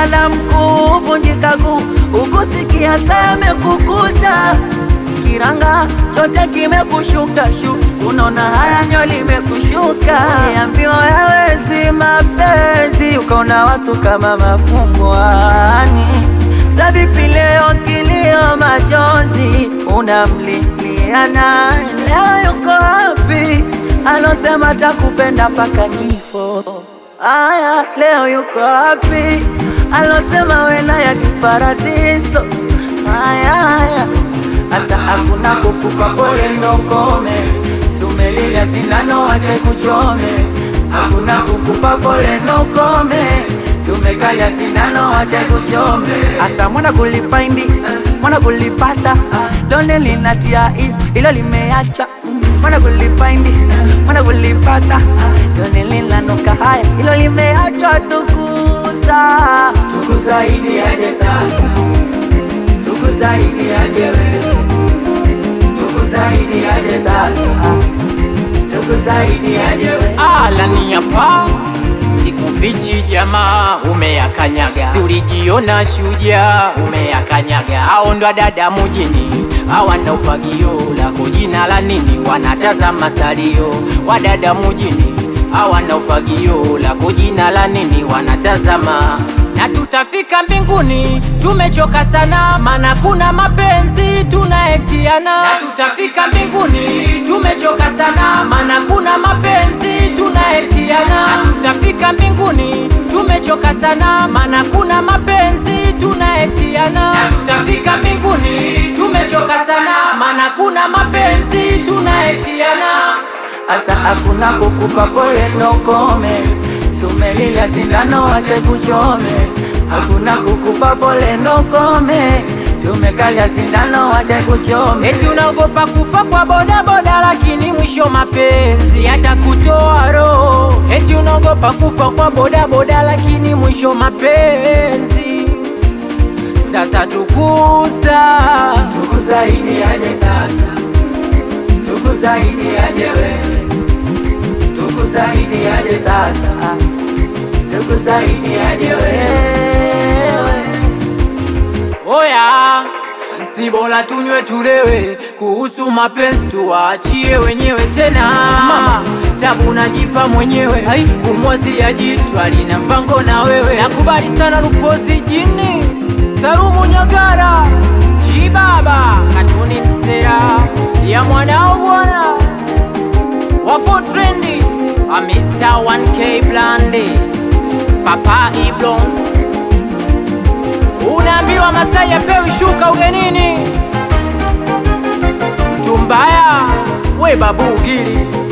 ukilala mkuu vunjika guu, ukusikia seme kukuta kiranga chote kimekushuka shu, unaona haya nyo limekushuka. Uliambiwa yawezi mapenzi, ukaona watu kama mafungwani. Za vipi leo kilio majonzi, unamlilia naye leo yuko wapi? Alosema takupenda mpaka kifo, aya leo yuko wapi? Alosema wena ya kiparadiso, aya aya Asa hakuna kukupa pole ndokome, sumelilia sindano wache kuchome. Hakuna kukupa pole ndokome, sumekalia sindano wache kuchome. Asa mwana kulifaindi, mwana kulipata, lone linatia hivi, ilo limeacha mwana kulifaindi, mwana kulipata, lone linanuka haya, ilo limeachwa tukusa. Tukusaidi aje sasa, tukusaidi aje wewe tukusaidi aje sasa, tukusaidi aje we. Alani hapa sikufichi, jamaa umeyakanyaga, si ulijiona shujaa, umeyakanyaga. Hao ndo dada mujini hawana ufagio, lako jina la nini? Wanatazama salio. Wadada mujini hawana ufagio, lako jina la nini? Wanatazama na tutafika mbinguni, tumechoka sana, mana kuna mapenzi tunaektiana. Na tutafika mbinguni, tumechoka sana, mana kuna mapenzi tunaektiana. Na tutafika mbinguni, tumechoka sana, mana kuna mapenzi tunaektiana. Na tutafika mbinguni, tumechoka sana, mana kuna mapenzi tunaektiana. Asa hakuna kukupa pole ndokome, sumelilia sindano wache kuchome. Hakuna kukupa pole ndokome, sumekalia sindano wache kuchome. Eti unaogopa kufa kwa bodaboda, lakini mwisho mapenzi yatakutoa roho. Eti unaogopa kufa kwa bodaboda, lakini mwisho mapenzi. Sasa tukusa Tukusaidi aje sasa, tukusaidi aje wewe, tukusaidi aje sasa, tukusaidi aje wewe. oya, si bora tunywe tulewe, kuhusu mapenzi tuwaachie wenyewe tena. Mama tabu najipa mwenyewe, kumwazia jitu alina mpango na wewe. Nakubali sana Lupozi jini Salumu Nyagara Jibaba katuni msera ya mwanao bwana wafo trendi a Mr 1K Blandi Papa Iblons Unaambiwa Masai apewi shuka ugenini, mtu mbaya we babu ugili